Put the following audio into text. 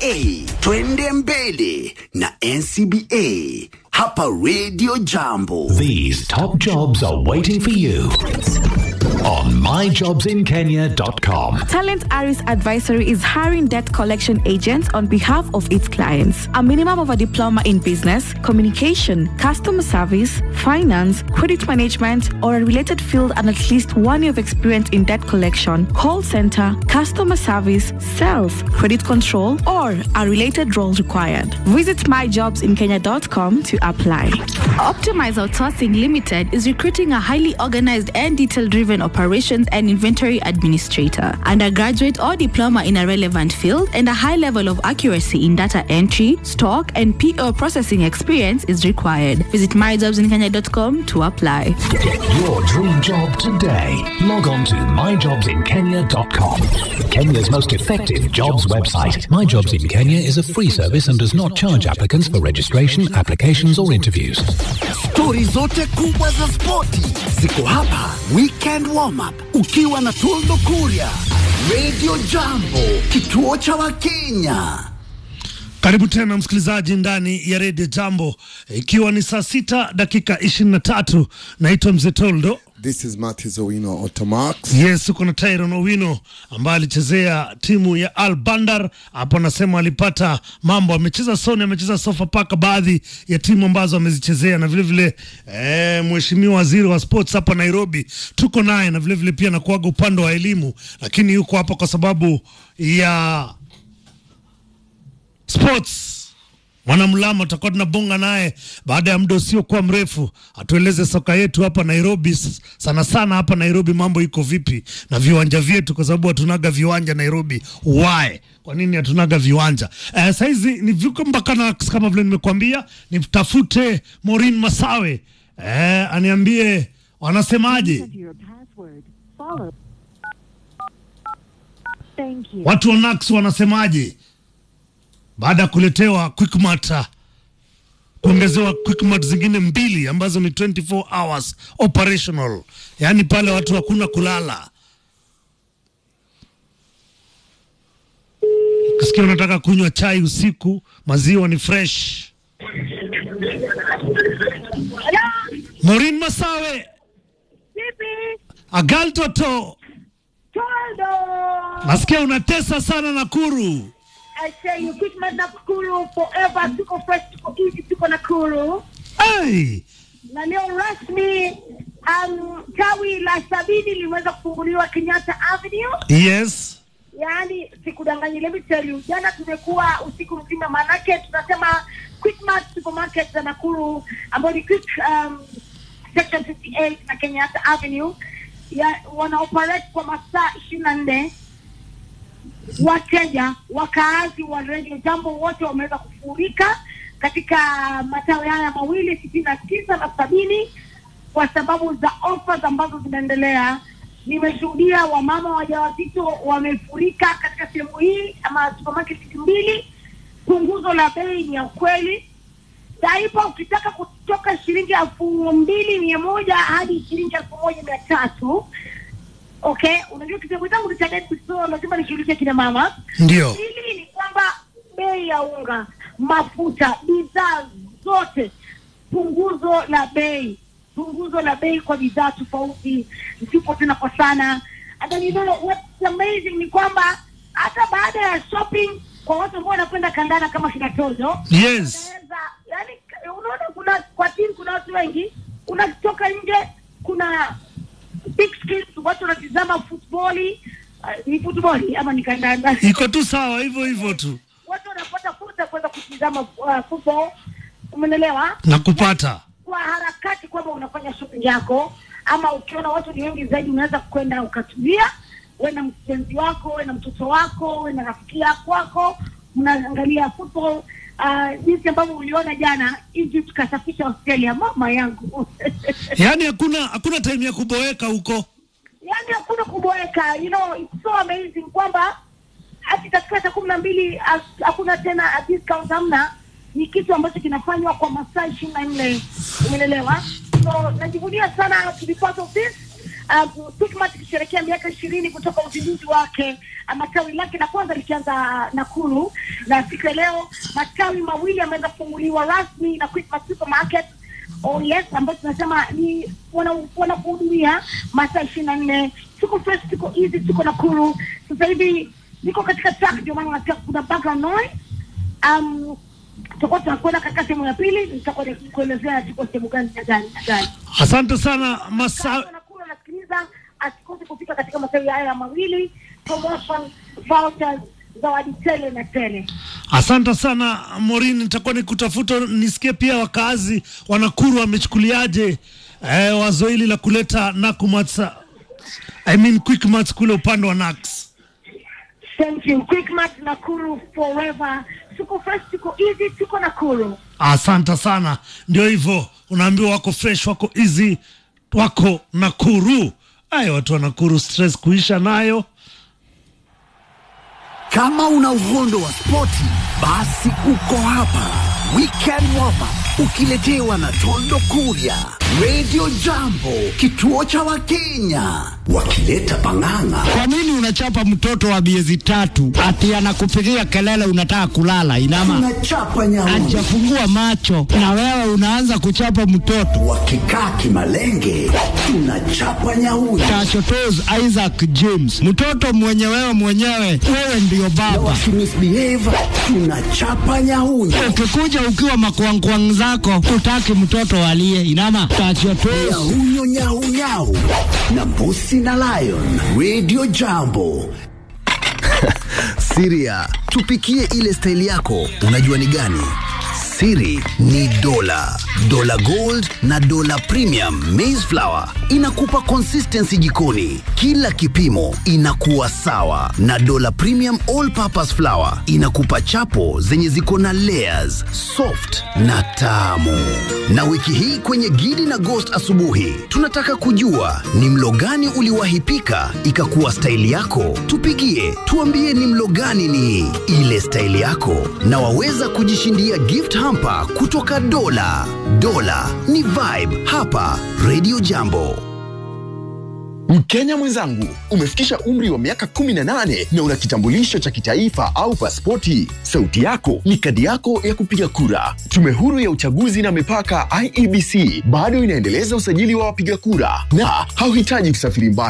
twende mbele na NCBA hapa Radio Jambo. These top jobs are waiting for you on myjobsinkenya.com. Talent Aris Advisory is hiring debt collection agents on behalf of its clients. A minimum of a diploma in business, communication, customer service, finance, credit management, or a related field and at least one year of experience in debt collection, call center, customer service, sales, credit control, or a related role required. Visit myjobsinkenya.com to apply. Optimize Outsourcing Limited is recruiting a highly organized and detail driven operations and inventory administrator, undergraduate or diploma in a relevant field, and a high level of accuracy in data entry, stock, and PO processing experience is required. Visit myjobsinkenya.com to apply. Get your dream job today. Log on to myjobsinkenya.com. Kenya's most effective jobs website. My Jobs in Kenya is a free service and does not charge applicants for registration, applications, or interviews. Stori zote kubwa za spoti ziko hapa. Weekend warm up ukiwa na Toldo Kuria, Radio Jambo, kituo cha Wakenya. Karibu tena msikilizaji ndani ya redio Jambo, ikiwa ni saa sita dakika ishirini na tatu. Naitwa Mzee Toldo. This is Matthews Owino Automax. Yes, uko na Tyron Owino ambaye alichezea timu ya Al Bandar hapo, anasema alipata mambo, amecheza Sony, amecheza Sofapaka, baadhi ya timu ambazo amezichezea, na vilevile eh, mheshimiwa waziri wa sports hapa Nairobi tuko naye, na vilevile pia nakuaga upande wa elimu, lakini yuko hapa kwa sababu ya sports mwanamlama tutakuwa tunabonga naye baada ya muda usiokuwa mrefu, atueleze soka yetu hapa Nairobi, s- sana sana hapa Nairobi mambo iko vipi na viwanja vyetu, kwa sababu hatunaga viwanja Nairobi. Why? Kwa nini hatunaga viwanja? Eh, saizi ni viko mpaka na kama vile nimekuambia, nitafute Maureen Masawe eh, aniambie wanasemaje your password. Follow. Thank you. watu wa Nax wanasemaje baada ya kuletewa Quickmart uh, kuongezewa Quickmart zingine mbili ambazo ni 24 hours operational, yaani pale watu hakuna kulala. Ukisikia unataka kunywa chai usiku, maziwa ni fresh. Maureen Masawe, Agal Toto, nasikia unatesa sana Nakuru. I say you keep my Nakuru forever. Tuko fresh, tuko easy, tuko Nakuru. Hey! Na leo rasmi um, tawi la sabini limeweza kufunguliwa Kenyatta Avenue. Yes. Yaani sikudanganyi, let me tell you, jana tumekuwa usiku mzima, maanake tunasema Quickmart supermarket za Nakuru ambayo ni quick um, section 58 na Kenyatta Avenue ya, wana operate kwa masaa ishirini na nne wateja wakaazi wa Radio Jambo wote wameweza kufurika katika matawi haya mawili sitini na tisa na sabini kwa sababu za offers ambazo zinaendelea. Nimeshuhudia wamama wajawazito wamefurika katika sehemu hii ama supermarket mbili. Punguzo la bei ni ya ukweli. Daipa ukitaka kutoka shilingi elfu mbili mia moja hadi shilingi elfu moja mia tatu Okay, unajua kitengo changu ni cha date, so lazima nishughulikie kina mama. Ndio. Hili ni kwamba bei ya unga, mafuta, bidhaa zote, punguzo la bei, punguzo la bei kwa bidhaa tofauti, zipo tena kwa sana. And then you know what's amazing ni kwamba hata baada ya shopping kwa watu ambao wanapenda kandana kama kina Tozo Yes. unaweza yani, unaona kuna kwa timu kuna watu wengi, unatoka nje, kuna big screens, watu wanatizama futboli. Uh, ni futboli ama ni kandanda? Iko tu sawa hivyo hivyo tu watu wanapata fursa ya kuweza kutizama uh, football, umenelewa, na kupata. kwa harakati kwamba unafanya shopping yako, ama ukiona watu ni wengi zaidi, unaweza kwenda ukatulia, we na mpenzi wako, we na mtoto wako, we na rafiki yako wako, mnaangalia football uh, jinsi ambavyo uliona jana Egypt kasafisha Australia, mama yangu Yaani hakuna hakuna time ya kuboeka huko. yani hakuna kuboeka, you know it's so amazing kwamba hati katika saa kumi na mbili ha- hakuna tena discount, hamna. Ni kitu ambacho kinafanywa kwa masaa ishirini na nne umeelewa? So najivunia sana to be part of this um, Quickmart ikisherehekea miaka ishirini kutoka uzinduzi wake uh, matawi lake la kwanza likianza Nakuru, na siku ya leo matawi mawili yameweza kufunguliwa rasmi na Quickmart Supermarket Oh yes, ambayo tunasema ni wana- wanakuhudumia masaa ishirini na nne. Tuko fresh, tuko easy, tuko Nakuru. Sasa hivi niko katika track, ndio maana unasikia kuna background noise. Um, tutakuwa tunakwenda katika sehemu ya pili, nitakuwa kuelezea tuko sehemu gani na gani na gani. Asante sana masa Kama Nakuru anasikiliza, asikose kufika katika matawi haya mawili, promotion vouchers, zawadi tele na tele. Asante sana Morini, nitakuwa nikutafuta nisikie pia wakazi wa Nakuru wamechukuliaje eh, wazo hili la kuleta Nakumatt, I mean Quickmart kule upande wa Nax. Thank you. Quickmart Nakuru forever. Tuko fresh, tuko easy, tuko Nakuru. Asante sana, ndio hivyo, unaambiwa wako fresh, wako easy, wako Nakuru. Ay, watu wa Nakuru, stress kuisha nayo. Kama una uhondo wa spoti, basi uko hapa. Weekend warm up ukiletewa na Tondo Kuria, Radio Jambo, kituo cha Wakenya, wakileta pang'ang'a. Kwa nini unachapa mtoto wa miezi tatu ati anakupigia kelele unataka kulala? Inama Tunachapa nyauni, hajafungua macho na wewe unaanza kuchapa mtoto. wakikaa kimalenge, tunachapa nyauni. Tachotos Isaac James, mtoto mwenye wewe mwenyewe, wewe ndiyo Na baba. wakimisbehave, tunachapa nyauni. Ukikuja ukiwa makwangkwang zako, utaki mtoto alie. Inama tachotos Nyahunyo nyahunyau na mbusi na lion. Radio Jambo. Siria, tupikie ile staili yako, unajua ni gani? Siri ni dola, dola gold na dola premium maize flour inakupa consistency jikoni, kila kipimo inakuwa sawa, na dola premium all purpose flour inakupa chapo zenye ziko na layers, soft na tamu. Na wiki hii kwenye Gidi na Ghost asubuhi, tunataka kujua ni mlo gani uliwahi pika ikakuwa staili yako. Tupigie, tuambie ni mlo gani ni ile staili yako, na waweza kujishindia gift hamper kutoka Dola. Dola ni vibe hapa Radio Jambo. Mkenya mwenzangu, umefikisha umri wa miaka 18 na una kitambulisho cha kitaifa au pasipoti. Sauti yako ni kadi yako ya kupiga kura. Tume huru ya uchaguzi na mipaka IEBC bado inaendeleza usajili wa wapiga kura na hauhitaji kusafiri mbali.